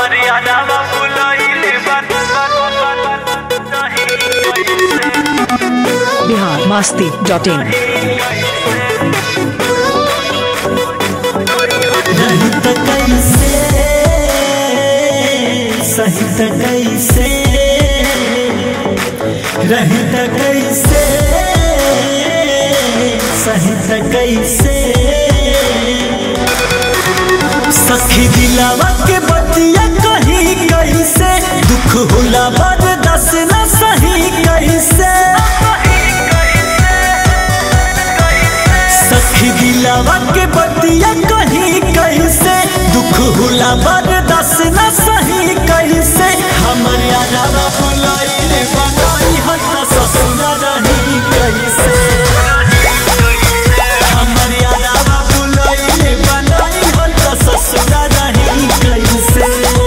मर्यादावा फुलइले बात Bihar Masti dot in रहित कैसे सहित कैसे रहित कैसे सहित कैसे सखी दिलावा के बतिया कहीं कैसे दुख होला बर्दाश्त न सही कैसे सखी दिलावा के बतिया कहीं कैसे दुख होला बर्दाश्त न सही कैसे हमर यारा बुलाइले बनाई हट ससुरा रही कैसे हमर यारा बुलाइले बनाई हट ससुरा रही कैसे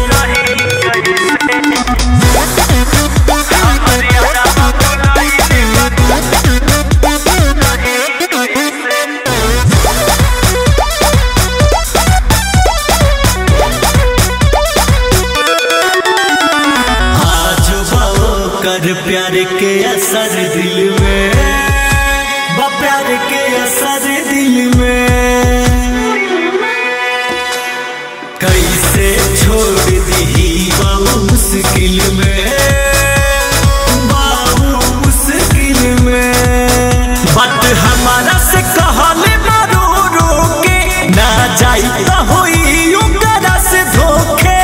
आज बाओ कर प्यार के असर दिल में बा प्यार के असर दिल में कैसे छोड़ दी बाबू मुश्किल में बाबू मुश्किल में बात हमारा से कहले मारो रोके ना जाई तो होई ओकरा से धोखे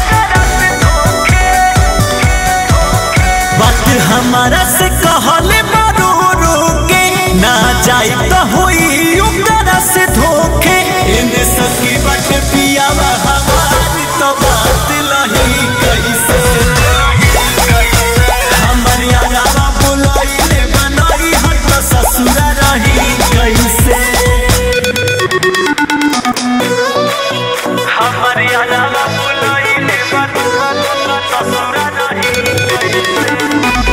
बात हमारा से कहले मारो रोके ना जाई तो होई ओकरा से धोखे इने सकी बट पियावा हमारी तो बात लही कैसे हमर यारा बुलाइले बनाई हट ससुरा रही कैसे मर्यादावा फुलइले बात ससुरा नहीं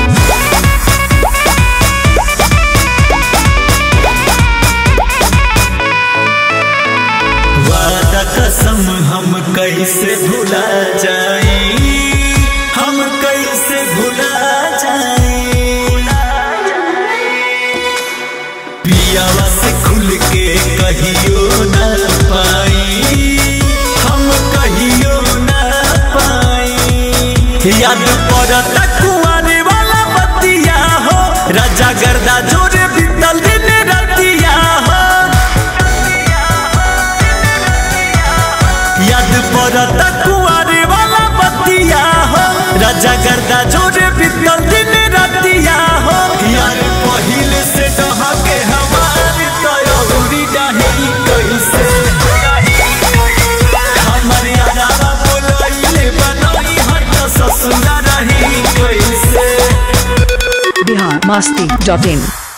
वादा कसम हम कैसे भुला जाई हम कैसे भुला जाई पियावा से खुल के कहियो न पाई हम कहियो न पाई याद पड़त कुआरे वाला बतिया हो राजा गर्दा जोरे बीतल दिन रतिया हो याद पड़त कुआरे वाला बतिया हो राजा गर्दा जोरे बीतल दिन रतिया हो यार पहिले से डहा के हमारी तयौरी डाही कैसे हमर यारा बोलैले बनाई हट ससुरा रही कैसे बिहार मास्ती डॉट इन